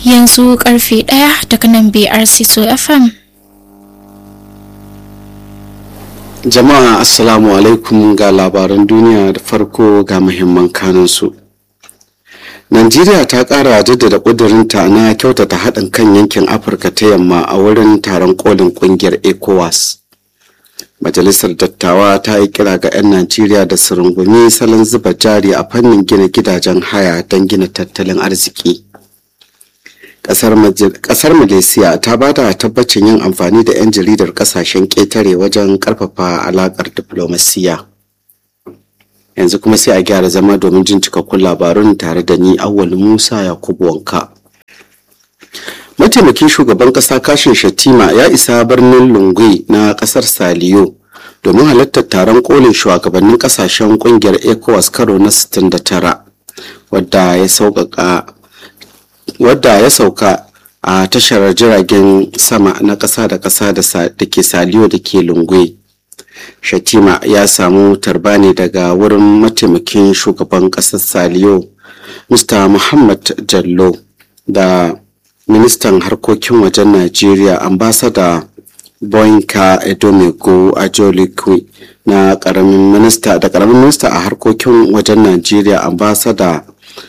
yanzu karfe ɗaya daga nan BRC so FM. Jama'a Assalamu alaikum ga labaran duniya da farko ga muhimman kanunsu. Najeriya ta ƙara jaddada ƙudurinta na kyautata haɗin kan yankin Afirka ta yamma a wurin taron kolin ƙungiyar ECOWAS. Majalisar Dattawa ta yi kira ga 'yan Najeriya da su rungumi salon zuba jari a fannin gina gidajen haya don gina tattalin arziki. Kasar Malaysia ta ba da tabbacin yin amfani da 'yan jaridar kasashen ƙetare wajen ƙarfafa alaƙar diflomasiyya. Yanzu kuma sai a gyara zama domin jin cikakkun labarun tare da ni Awwal Musa Yakubu Wanka. Mataimakin shugaban ƙasa Kashin Shatima ya isa birnin Lungwe na ƙasar Saliyo domin halartar taron kolin shugabannin ƙasashen ƙungiyar ECOWAS karo na 69 wadda ya sauƙaƙa wadda ya sauka a tashar jiragen sama na ƙasa da ƙasa da ke saliyo da ke lungwe shatima ya samu tarba ne daga wurin mataimakin shugaban ƙasar saliyo mr muhammad jallo da ministan harkokin wajen najeriya ambasada boyinka edomego ajolikwe na ƙaramin minista da ƙaramin minista a harkokin wajen najeriya ambasada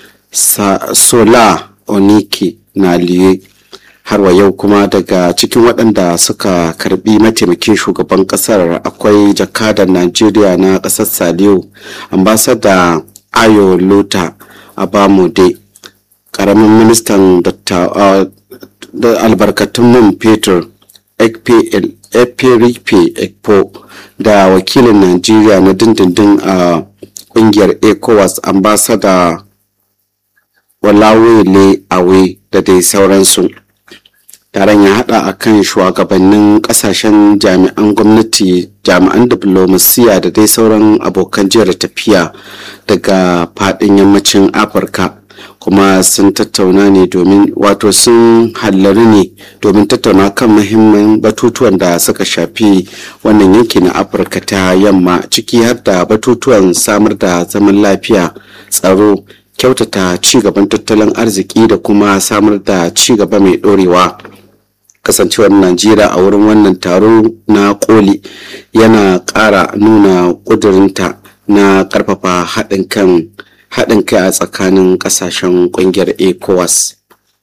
sola oniki na liye har wa yau kuma daga cikin waɗanda suka karbi mataimakin shugaban ƙasar akwai jakadar najeriya na ƙasar saliyo ambasada ayo lota abamude ƙaramin ministan da albarkatun man fetur ekperipe ekpo da wakilin najeriya na dindindin a ƙungiyar ecowas ambasada walawele awe da dai sauransu taron ya hada a kan shugabannin kasashen jami'an gwamnati jami'an diplomasiya da dai sauran abokan jiyar tafiya daga fadin yammacin afirka kuma sun tattauna ne domin wato sun hallari ne domin tattauna kan muhimman batutuwan da suka shafi wannan yanki na afirka ta yamma ciki har da batutuwan samar da zaman lafiya tsaro kyautata ci gaban tattalin arziki da kuma samar da ci gaba mai ɗorewa kasancewar najeriya a wurin wannan taro na koli yana ƙara nuna ƙudurinta na ƙarfafa haɗin kan haɗin kai a tsakanin ƙasashen ƙungiyar ecowas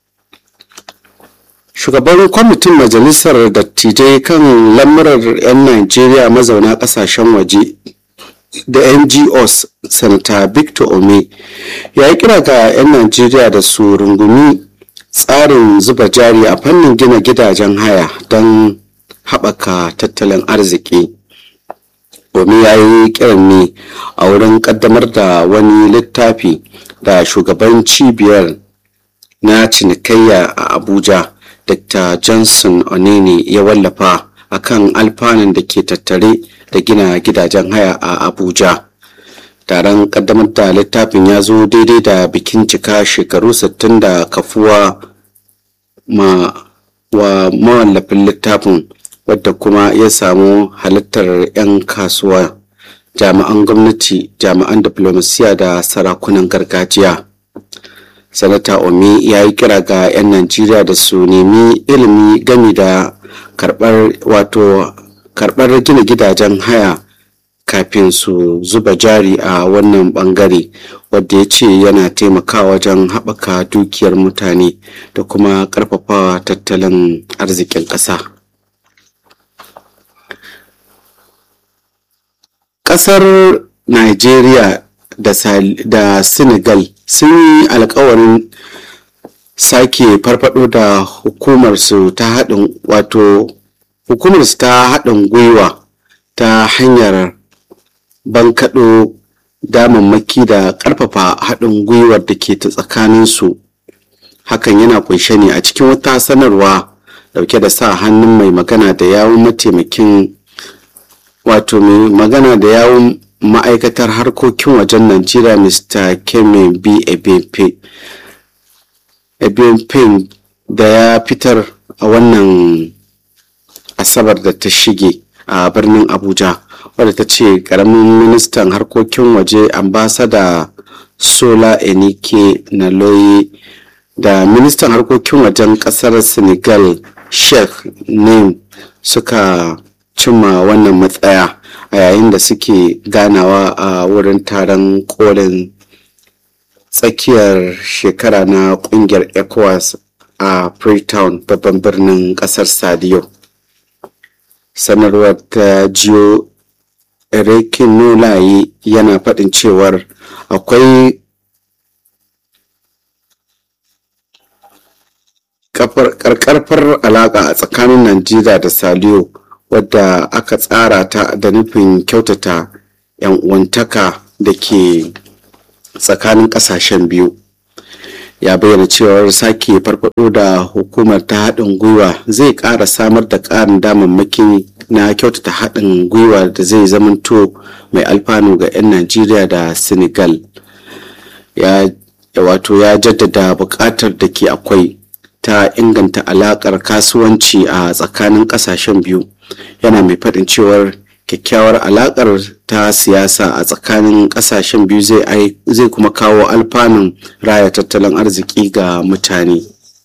shugaban kwamitin majalisar dattijai kan lamurar 'yan najeriya mazauna ƙasashen waje da ngos sanata victor ome ya yi kira ga 'yan najeriya da su rungumi tsarin zuba jari a fannin gina gidajen haya don haɓaka tattalin arziki ome ya yi kiran ne a wurin ƙaddamar da wani littafi da shugaban cibiyar na cinikayya a abuja dr johnson onene ya wallafa akan alfanun da ke tattare da gina gidajen haya a abuja taron kaddamar da littafin ya zo daidai da bikin cika shekaru 60 da kafuwa ma wa mawallafin littafin wadda kuma ya samu halittar 'yan kasuwa jami'an gwamnati jami'an diplomasiya da sarakunan gargajiya sanata omi ya yi kira ga 'yan najeriya da su nemi ilimi gami da karbar wato karɓar gina gidajen haya kafin su zuba jari a wannan bangare wadda ya ce yana taimakawa wajen haɓaka dukiyar mutane da kuma ƙarfafawa tattalin arzikin ƙasa ƙasar nigeria da senegal sun yi alkawarin sake farfado da hukumarsu ta haɗin wato hukumarsu ta haɗin gwiwa ta hanyar bankaɗo damammaki da ƙarfafa haɗin gwiwar da ke ta tsakaninsu hakan yana kunshe ne a cikin wata sanarwa dauke da sa hannun mai magana da yawun mataimakin wato mai magana da yawun ma'aikatar harkokin wajen najeriya mr kemi b ebepe ebepe da ya fitar a wannan asabar da ta shige a birnin abuja wadda ta ce karamin ministan harkokin waje ambasada sola enike naloye da ministan harkokin wajen kasar senegal sheikh nim suka cimma wannan matsaya a yayin da suke ganawa a wurin taron kolin tsakiyar shekara na kungiyar ecowas a freetown babban birnin kasar sadiyo sanarwar ta jiyo Erikin Nolaye yana faɗin cewar akwai karkarfar alaƙa a tsakanin Najeriya da Saliyo wadda aka tsara ta da nufin kyautata 'yan uwantaka da ke tsakanin ƙasashen biyu. ya bayyana cewar sake farfado da hukumar ta haɗin gwiwa zai ƙara samar da ƙarin damammaki na kyautata haɗin gwiwa da zai zamanto mai alfanu ga 'yan najeriya da senegal ya wato ya jaddada buƙatar da ke akwai ta inganta alaƙar kasuwanci a tsakanin ƙasashen biyu yana mai faɗin cewar kyakkyawar alaƙar ta siyasa a tsakanin ƙasashen biyu zai kuma kawo alfanun raya tattalin arziki ga mutane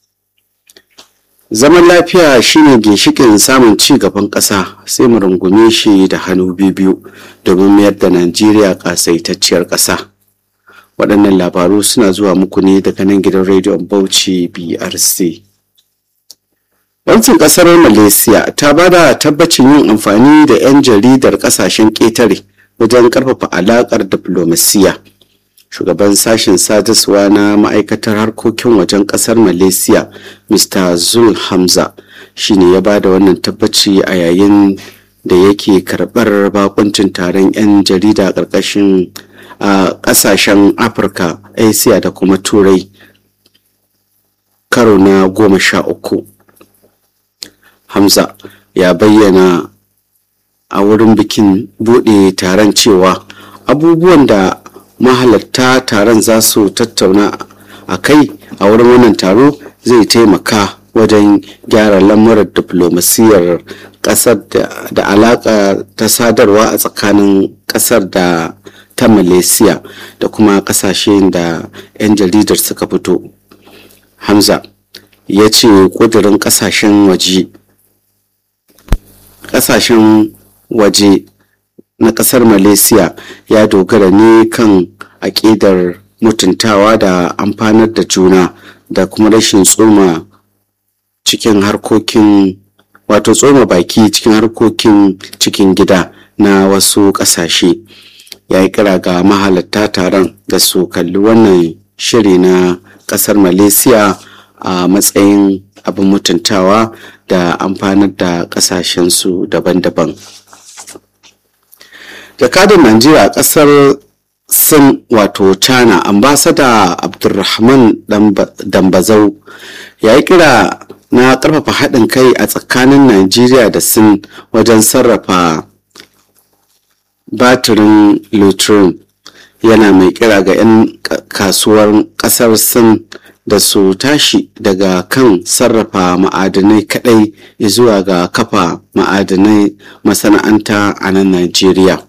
zaman lafiya shine ginshikin samun ci gaban ƙasa sai mu rungume shi da hannu biyu domin mayar da najeriya ƙasaitacciyar ƙasa waɗannan labaru suna zuwa muku ne daga nan gidan rediyon bauchi brc Gwamnatin kasar Malaysia ta ba da tabbacin yin amfani da 'yan jaridar kasashen ƙetare wajen ƙarfafa alaƙar diflomasiya. Shugaban sashen sadarwa na ma'aikatar harkokin wajen ƙasar Malaysia, Mr. Zul Hamza, shi ne ya ba da wannan tabbaci a yayin da yake karɓar bakuncin taron 'yan jarida ƙarƙashin a ƙasashen Afirka, Asia da kuma Turai karo na goma sha uku. Hamza ya bayyana a wurin bikin buɗe taron cewa abubuwan da mahalarta taron za su tattauna a kai a wurin wannan taro zai taimaka wajen gyara lamuran diflomasiyyar ƙasar da alaƙa ta sadarwa a tsakanin ƙasar da ta malaysia da kuma ƙasashen da 'yan jaridar suka fito hamza ya ce ƙudurin ƙasashen waje kasashen waje na kasar malaysia ya dogara ne kan aƙidar mutuntawa da amfanar da juna da kuma rashin tsoma cikin harkokin wato tsoma baki cikin harkokin cikin gida na wasu ƙasashe ya yi kira ga mahalatta taron da su kalli wannan shiri na ƙasar malaysia a matsayin abin mutuntawa da amfanar da kasashensu daban-daban jakadar najeriya a kasar sin wato china ambasada abdulrahman dambazau ya yi kira na karfafa haɗin kai a tsakanin najeriya da sin wajen sarrafa batirin lithium yana mai kira ga 'yan kasuwar kasar sin da su tashi daga kan sarrafa ma'adanai kadai zuwa ga kafa ma'adanai masana'anta a nan Najeriya.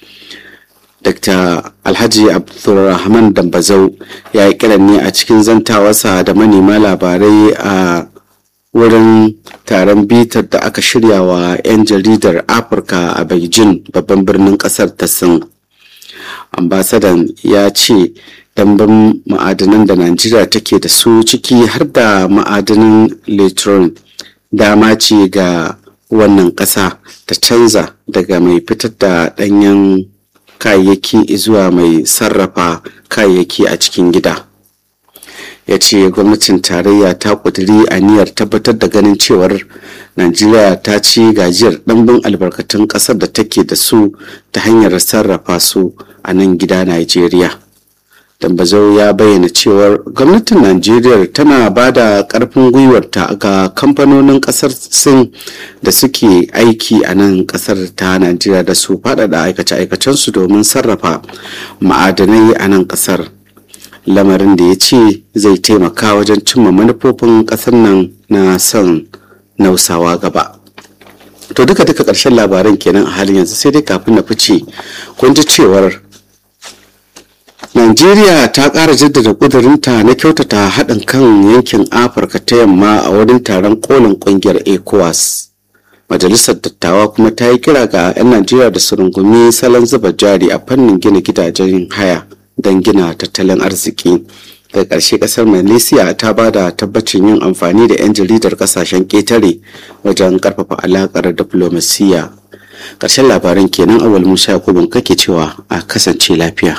Dr. Alhaji Abdulrahman Dambazau ya yi kiran ne a cikin zantawarsa da manema labarai a wurin taron bitar da aka shirya wa 'yan jaridar Afirka a Beijing babban birnin kasar ta Sin. Ambasadan ya ce dambin ma'adanan da najeriya take da su ciki har da ma'adanin litron dama ce ga wannan ƙasa ta canza daga mai fitar da ɗanyen kayayyaki zuwa mai sarrafa kayayyaki a cikin gida ya ce gwamnatin tarayya ta ƙudiri aniyar tabbatar da ganin cewar najeriya ta ci gajiyar ɗanbin albarkatun ƙasar da take da su ta hanyar sarrafa su a nan gida najeriya Dambazau ya bayyana cewar gwamnatin Najeriya tana ba da ƙarfin gwiwarta ga kamfanonin ƙasar Sin da suke aiki a nan ƙasar ta Najeriya da su faɗaɗa aikace-aikacensu domin sarrafa ma'adanai a nan ƙasar. Lamarin da ya ce zai taimaka wajen cimma manufofin ƙasar nan na son nausawa gaba. To duka duka ƙarshen labaran kenan a halin yanzu sai dai kafin na fice kun ji cewar Najeriya ta ƙara jaddada ƙudurinta na kyautata haɗin kan yankin Afirka ta yamma a wurin taron kolin ƙungiyar ECOWAS. Majalisar Dattawa kuma ta yi kira ga 'yan Najeriya da su rungumi salon zuba jari a fannin gina gidajen haya don gina tattalin arziki. Daga ƙarshe ƙasar Malaysia ta ba da tabbacin yin amfani da 'yan jaridar ƙasashen ƙetare wajen ƙarfafa alaƙar diflomasiyya. Ƙarshen labaran kenan awal Musa Yakubun kake cewa a kasance lafiya.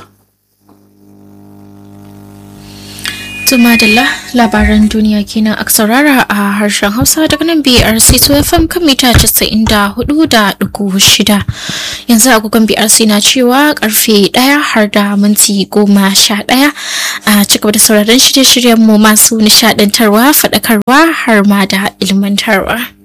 Tumadala labaran duniya kenan a saurara a harshen Hausa daga nan BRC to FM kan mita 94.6 yanzu agogon BRC na cewa karfe 1 har da minti goma sha ɗaya a cigaba da sauraron shirye-shiryen mu masu nishadantarwa faɗakarwa har ma da ilmantarwa.